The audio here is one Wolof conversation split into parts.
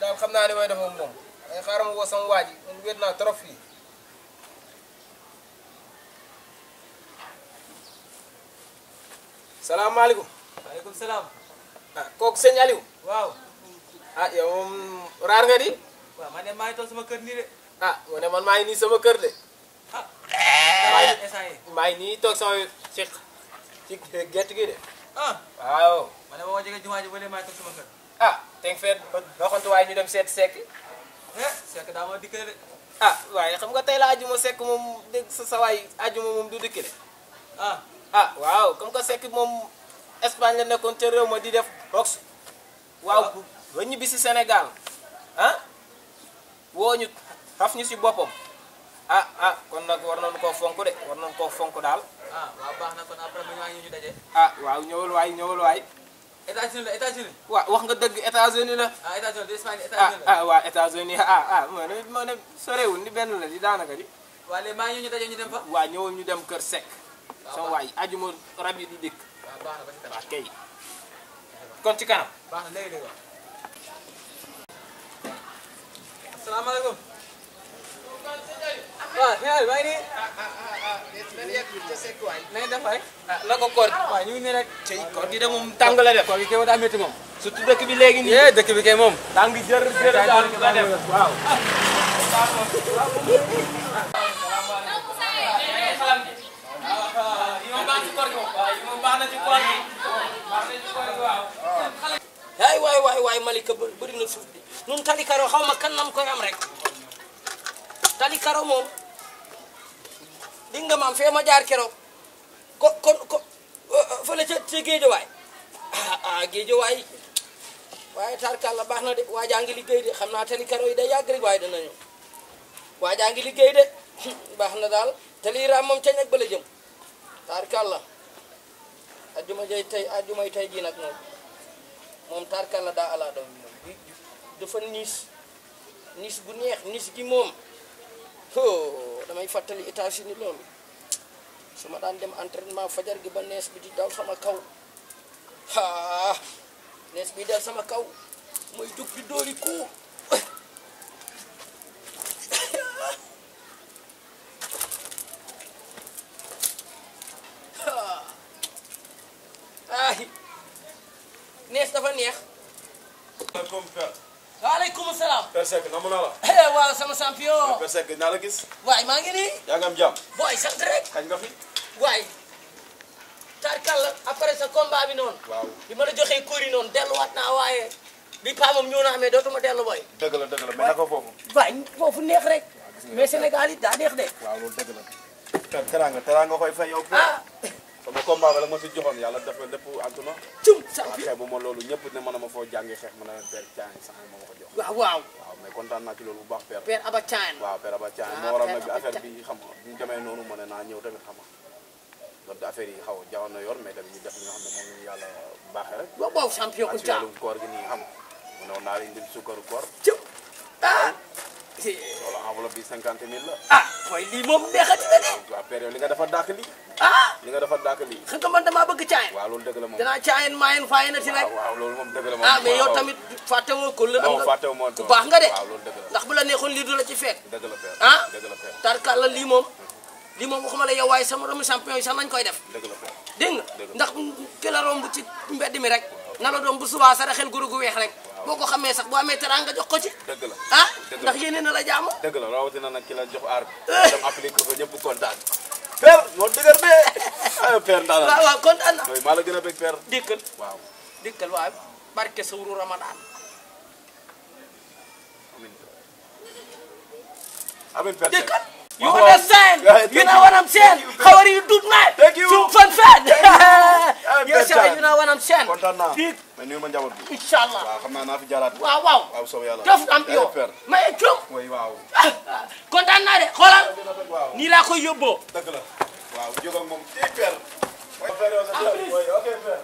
daal xam naa ne may def moom ay xaaral ma woo sama waa ji man wéet naa trop fii salaamaaleykum waaleykum salaam. ah kooku sëñ Aliou waaw. ah yow moom raar nga di waaw man de maa ngi toog sama kër nii de. ah ma ne man maa ngi nii sama kër de ah. maa ngi instant yii. maa ngi nii toog sama ci ci gerte gi de ah. waaw ma ne ma woo jege jumaa ji ba léegi maa ngi toog sama kër. ah te nga fee doxantu waaye ñu dem seet sekk eh Seck daa ma dikkale de. ah waaye xam nga tey la ajuma sekk moom dégg sa sa waay ajuma moom du dëkk de ah. ah waaw comme que sekk moom Espagne la nekkoon ca réew ma di def box waaw bu ba ñibbi si Sénégal ah woo ñu xaf ñu si boppam ah ah kon nag war nañu koo fonk de war nañu koo fonk daal ah waaw baax na kon après bu ñu ñu ñu daje. ah waaw ñëwal waay ñëwal waay États-Unis la États-Unis. waaw wax nga dëgg États-Unis la ah États-Unis de Espagne ah États-Unis la. ah waa États-Unis ah ah moo ne moo ne sorewul ni benn la di daanaka di waa léegi maa ngi ñu daje ñu dem fa. waa ñëwal ñu dem kër Seck sama waay ajuma rab yi di dikk waaw baax na ba ci kanam. waa kay kon ci kanam baax na léegi léegi waaw. asalaamaaleykum. waaw xëy na maa ngi nii. na ngeen def waay. ah la ko koor waaw ñu ngi nii rek. ci koor gi de moom tàng la def koor gi kay daa métti moom. surtout dëkk bi léegi nii yee dëkk bi kay moom. tàng jër jër daal la def waaw ay waay waay waay Malika bë- bëri na suuf bi nun tali karo xaw ma kan nam koy am rek tali karo moom di nga maam fee ma jaar keroog ko kon ko fële ca ca géejawaay ah ah géejawaay waaye tarkalla baax na de waajaa ngi liggéey de xam naa tali karo yi day yàgg rek waaye dana ñëw waajaa ngi liggéey de baax na daal tali raam moom ca ñag ba la jëm tarkalla ajjuma jay tey ajjumay tey ji nag moom moom tarkalla daa ala daw moom bi dafa niis niis bu neex niis gi moom oh damay fàttali États-Unis loolu su ma daan dem entraînement fajar gi ba nees bi di daw sama kaw ah nees bi dal sama kaw mooy jóg di dóori ku ay nees dafa neex comme Père waaleykum salaam Père Seck namu naa la eh waaw sama champion Père Seck naa la gis waay maa ngi nii yaa ngi am jàmm booy sant rek kañ nga fi waay tarkal la après sa combat bi noonu waaw bi ma la joxee kóori noonu delluwaat naa waaye bi paa moom ñëw naa mais dootuma dellu booy dëgg la dëgg la mais naka foofu waay foofu neex rek mais Sénégal it daa neex de waaw loolu dëgg la Père teraanga teraanga koy fay yow Père ah sama combat ba la ma si joxoon yàlla def na lépp antu na cum waaw champion xeebu ma loolu ñëpp ne mën na ma foo jàngi xeex mën na Père Thiagne sax ma ma ko jox waaw waaw waaw mais kontaan naa ci loolu bu baax Père Père Aba Thiane waaw Père Aba Thiagne Ah, moo waral Père nag bi Aba affaire Thiagne. bi xam nga bu ñu demee noonu ma ne naa ñëw tamit xam nga loolu affaire yi xaw a jaxoon na yor mais tamit ñu def li nga xam ne moom lañu yàlla baaxee rek waaw waaw champion ak ku si caa wàllum koor gi nii xam nga mu ne woon naa la indil sukkaru koor cum ah loolu enveloppe bi cinquante mille la ah mooy lii moom neexati na de waaw père yow li nga dafa dàkk lii ah li nga dafa dàkk lii xam nga man damaa bëgg Thiane waaw loolu dëgg la moom danaa Thiane maayen faaye na ci rek waaw waaw loolu moom dëgg la moom ah mais yow waaw. tamit fàtte woo ko la non fàttewu ma ku baax nga de waaw loolu dëgg la ndax bu la neexoon lii du la ci fekk dëgg la père ah dëgg la père tarkal la lii moom lii moom waxuma la yow waaye sama romu champion yi sax nañ koy def dëgg la père dégg nga Dëgg la. ndax ki la romb ci mbedd mi rek na la doom bu subaa sa xel guru gu weex rek boo ko xamee sax boo amee teranga jox ko ci dëgg la ah Dëgg la. ndax yéene na la jàmm dëgg la rawatina nag ki la jox aar bi dem appliqué ko ñëpp kontaan père moo dëgër bee ay père waaw ndaanaan waaw kontaan na mooy maa la gën a bëgg père dikkal waaw dikkal waaw barke sawru ramadan amin amin père dikkal you Waaw, waaw. understand Yeah, you thank know you. what I'm saying how are you dude man Thank you. some fun fun Hey, yes sir Peter. you know what I'm saying kontaan naa dig mais nuyu ma njaboot bi inshallah waaw xam naa naa fi jaaraat waaw waaw waaw soob yàlla def champion Eh, père mais cum mooy waaw kontaan naa de xoolal waaw nii laa koy yóbboo dëgg la waaw jóg ak moom ci père mooy père yow sa plus. mooy ok père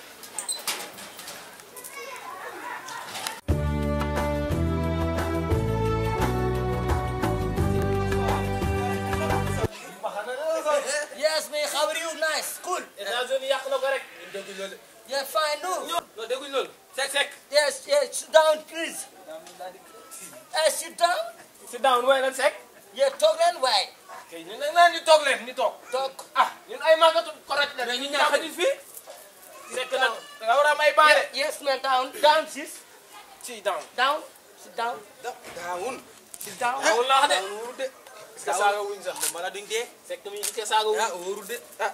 yes mais how are you nice cool États-Unis yàq na ko rek dégguñ loolu yeah fine no non dégguñ loolu Seck Seck yes yes sit down please eh sit down sit down waaye lan sekk yee toog leen waaye kay ñu ne naan ñu toog leen ñu toog toog ah ñun ay màggatu koroj la ñu ñaax xajul fii sekk nag da nga war a am ay baare yes man down down sis si down down sit down daawun sit down wul laax de wóoru de est-ce que saaga wuñ sax moom bala duñ dee sekk mi est-ce que saaga wuñ ah wóoru de ah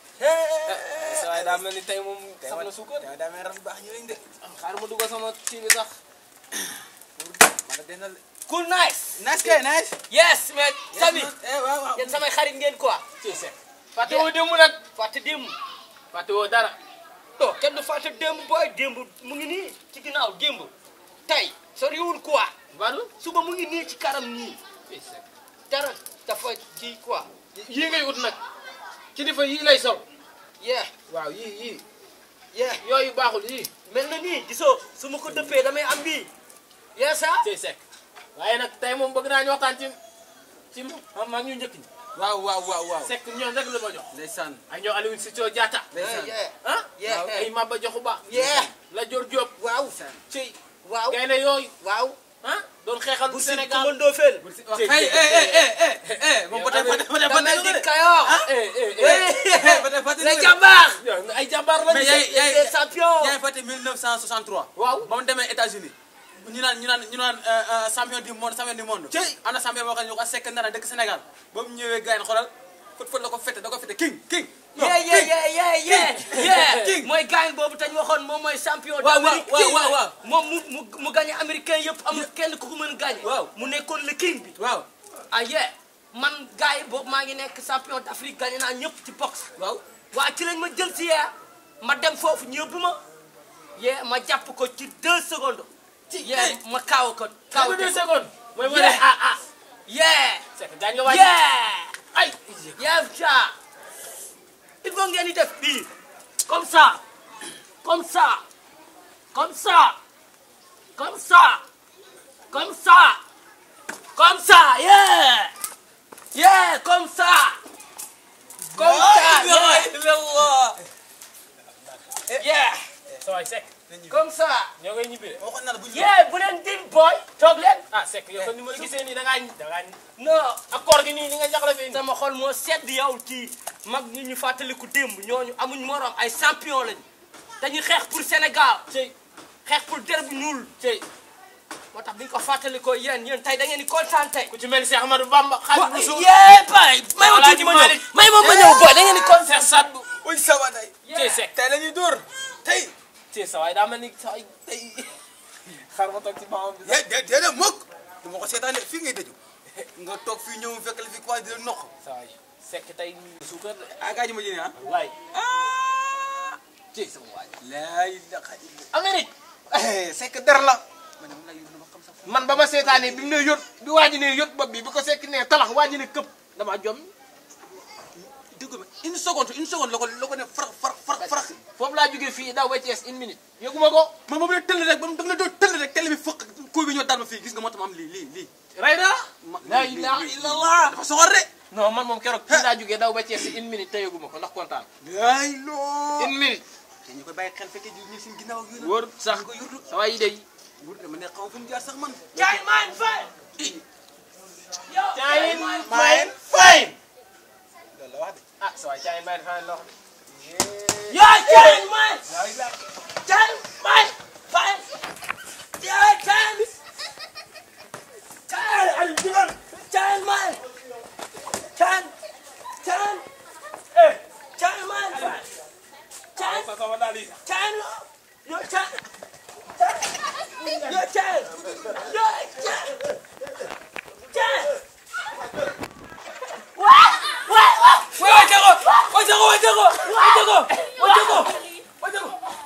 sa waay daa mel ni tey moom saf na suukar daa daa mel ras baax ñu lañ de xaar ma dugg sama kii bi sax mala denal cool nice nice kay nice yes man sami eh waaw waaw yéen samay xarit ngeen quoi ci sekk fàtte woo démb nag fàtte démb fàtte woo dara non kenn du fàtte démb booy démb mu ngi nii ci ginnaaw démb tey soriwul quoi Badou suba mu ngi nii ci kanam nii ci sekk dara dafa ci quoi yii ngay ut nag kilifa yii lay sol yeah waaw yii yii yeah yooyu baaxul yii mel na nii gisoo su ma ko dëppee damay am bii yes ça ci sekk waaye nag tey moom bëgg naa ñu waxtaan ci ci ma mag ñu njëkk ñi waaw waaw waaw waaw sekk ñoom rek la ma jox ndeysaan ay ñoo Aliou Sitio Diatta ndeysaan yeah ah Yeah. waaw ay Maba Jaxu Ba Yeah. la Dior Diop waaw ci waaw gaynde yooyu waaw ah doon xeexal bu si Sénégal kumandoo fen Ci- hey eh eh eh eh eh moom ba tey ba tey ba tey ba damel tey di kayoor eh eh eh ba tey ba tey les jàmbaar yow ay jàmbaar lañu mais yaay yaay les champions yaay fàtte 1963 waaw ba mu demee États-Unis ñu naan ñu naan ñu naan euh, euh, champion du monde champion du monde Cey. am na champion boo xam ne ñu ko sekk ndara dëkk Sénégal ba mu ñëwee gars yi xoolal fët fët la ko fete da ko fete king king non, yeah yeah king. yeah yeah yeah yeah King. mooy gaañ boobu tañ waxoon moom mooy champion waaw, d'Amérique waaw, waaw, waaw. moom mu mu mu gagné américain yëpp amul kenn ku ko mën gagné Waaw. mu nekkoon le king bi waaw ah yeah man gars yi boobu maa ngi nekk champion d'Afrique gagné naa ñëpp ci boxe waaw waa ci lañ ma jël si yee ma dem foofu ñëbbu ma yee ma jàpp ko ci deux secondes ci yee ma kaaw ko kaaw kaaw deux ko secondes mooy mu ne Yeah. ah ah yee sekk gaañ nga waaj yeah ay yee ça il faut ngeen di def bii comme ça comme ça comme ça comme ça comme ça comme ça yeah yeah comme ça comme ça yeah yeah sa waay sekk comme ça ñoo ngay ñibbi de waxoon naa la bu ñu yeah bu leen dim boy toog leen ah sekk yow kon ni ma la gisee nii da ngaa da ngaa non ak koor gi nii ni nga jaxla fee nii sama xol moo sedd yow ci mag ñi ñu fàttaliku démb ñooñu amuñ morom ay champion lañ dañuy xeex pour Sénégal cey xeex pour der bu ñuul cey moo tax bi ñu ko fàttalikoo yéen yéen tey da ngeen di kontaan tey. ku ci mel ni Cheikh Ahmadou Bamba Xaadimu Rasuul yee bay may ma Alaaji tuuti ma ñëw Malick. may ma ma ñëw boy da ngeen di kontaan. Cheikh Sadbu uy sawa tey cey sekk tey la ñuy dóor tey cey sa waay daa mel ni sa waay tey xar ma toog ci baamam bi sax de de de mukk du ma ko seetaan de fii ngay dëju nga toog fii ñëw fekk la fi quoi di la noq sa waay sekk tey suukar de ah gaa ji ma jëlee ah waay ah cey sama waay laa ilaha illa Amérique sekk der la man de mun naa yóbbu ma xam sax man ba ma seetaanee bi mu ne yót bi waa ji ne yót bopp bi bi ko sekk ne talax waa ji ne këpp damaa jom dégg nga une seconde une seconde la ko la ko ne farax farax farax farax foofu laa jógee fii daw ba Thiès une minute yëguma ko man moom la tëll rek ba mu da nga la doon tëll rek télé bi fëq kuu bi ñoo dal ma fii gis nga moo tax ma am lii lii lii rey na ma la lii, ilaha lii, lii. illallah dafa soxor de non man moom keroog fii laa jógee daw ba Thiès une minute te yëguma ko ndax kontaan yaay loo une minute te ñu koy bàyyi xel fekkee ñu seen ginnaaw ak yooyu wóor sax ñu ko yurdu sa waay yi day wur dama ne xaw fu mu jaar sax man Jaay maan fay. yow Jaay maan maan fay. loolu la wax de ah sa waay caayin bàyyi fay loo yaa jaay maan. jaay maan fay. yaa jaay. jaay Aliou Digal. jaay maan. jaay. jaay. eh jaay maan fay. jaay. jaay loo. yoo jaay. yoo jaay. yoo jaay. jaay. waa waa waa. Wajako! Wajako! Wajako! Wajako! Wajako! Wajako!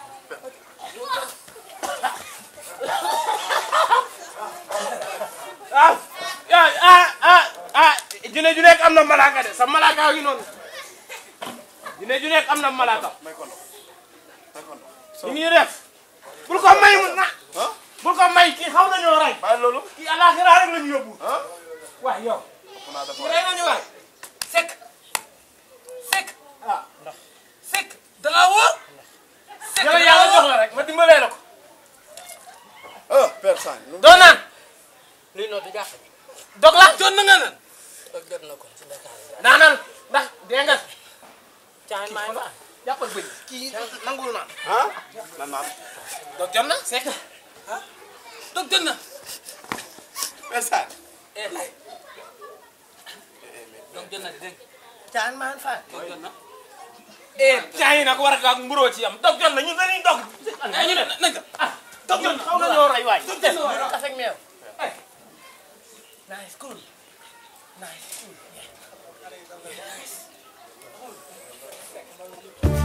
ah ah ah ah ah june ju nekk am na malaaka de sa malaaka ngi noonu june ju nekk am na malaaka ñu ngi def bul ko may mu na bul ko may kii xaw nañoo rey bàyyi loolu kii alaxira rek lañu yóbbu waay yow naa def kii rey nañu waay Seck Seck ah ndax Seck da ngaa wóor. Seck yàlla yàlla jox la rek ma dimbalee la ko ah Père Sagne. doo naan luy noo du jàpp dog la jot na nga naan ak jot na ko ci Dakar naanal ndax dee nga caayin maa ngi fa jàppal bëñ kii nangul naan ah nan naan dog jot na sekk dog jot na Père Sagne. eh lay dog jot na di dégg caayin maa ngi fa dog jot na eh caa yi nag war a ak mburoo ci am dog jot na ñun dañuy dog ay ñu ne nañ ko ah dog jot na xaw na ñoo rey waay dog jot na waay kafe ak meew nice cool nice cool